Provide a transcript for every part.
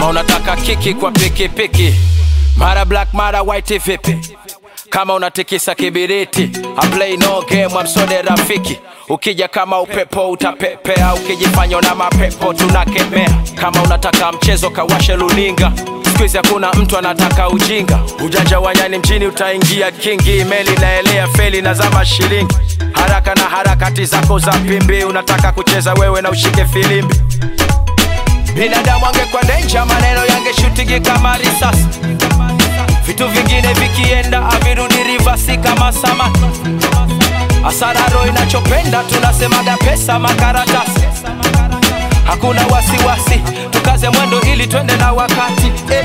unataka kiki kwa pikipiki mara black mara white vipi kama unatikisa kibiriti I play no game amsode rafiki ukija kama upepo utapepea ukijifanya na mapepo tunakemea kama unataka mchezo kawashe luninga skuizi hakuna mtu anataka ujinga ujanja wa nyani mjini utaingia kingi meli naelea feli na zama shilingi haraka na harakati zako za pimbi unataka kucheza wewe na ushike filimbi binadamu angekuwa denja maneno yangeshutigi kama risasi vitu vingine vikienda avirudi rivasi kama samaki asararo inachopenda tunasemaga pesa makaratasi hakuna wasiwasi tukaze mwendo ili twende na wakati eh.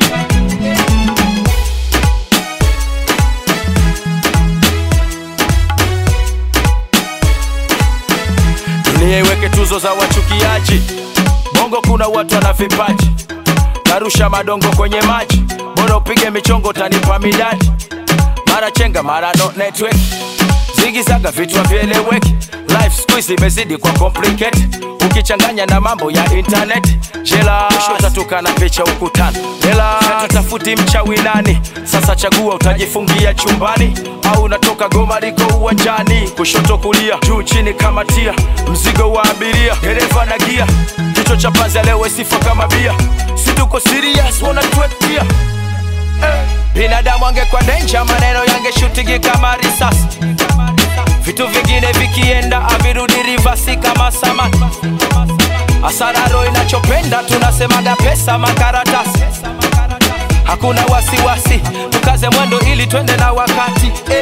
dunia iweke tuzo za wachukiaji bongo kuna watu wana vipaji narusha madongo kwenye maji bora upige michongo tanipa midadi mara chenga mara no network zigizaga vitu havyeleweki life squeeze imezidi kwa complicate ukichanganya na mambo ya internet jela utatuka na picha ukutani jela tutafuti mchawi nani sasa chagua utajifungia chumbani au unatoka goma liko uwanjani kushoto kulia juu chini kama tia mzigo wa abiria dereva na gia kichwa cha panzi leo sifa kama bia si tuko serious wanatuetia binadamu angekuwa denja maneno yangeshutigi kama risasi vitu vingine vikienda avirudi rivasi kama samaki asararo inachopenda tunasemaga pesa makaratasi hakuna wasiwasi tukaze mwendo ili twende na wakati eh.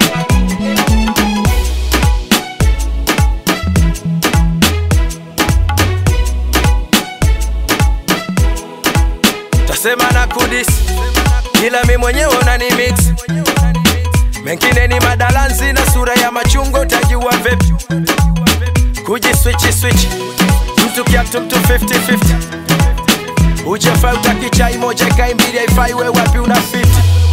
tasema na kudis ila mi mwenyewe unani mix mengine ni madalanzi na sura ya machungo utajua vipi kuji swichi swichi mtu kiatu mtu 50-50 ujafai utaki chai moja kai mbili haifai we wapi una fiti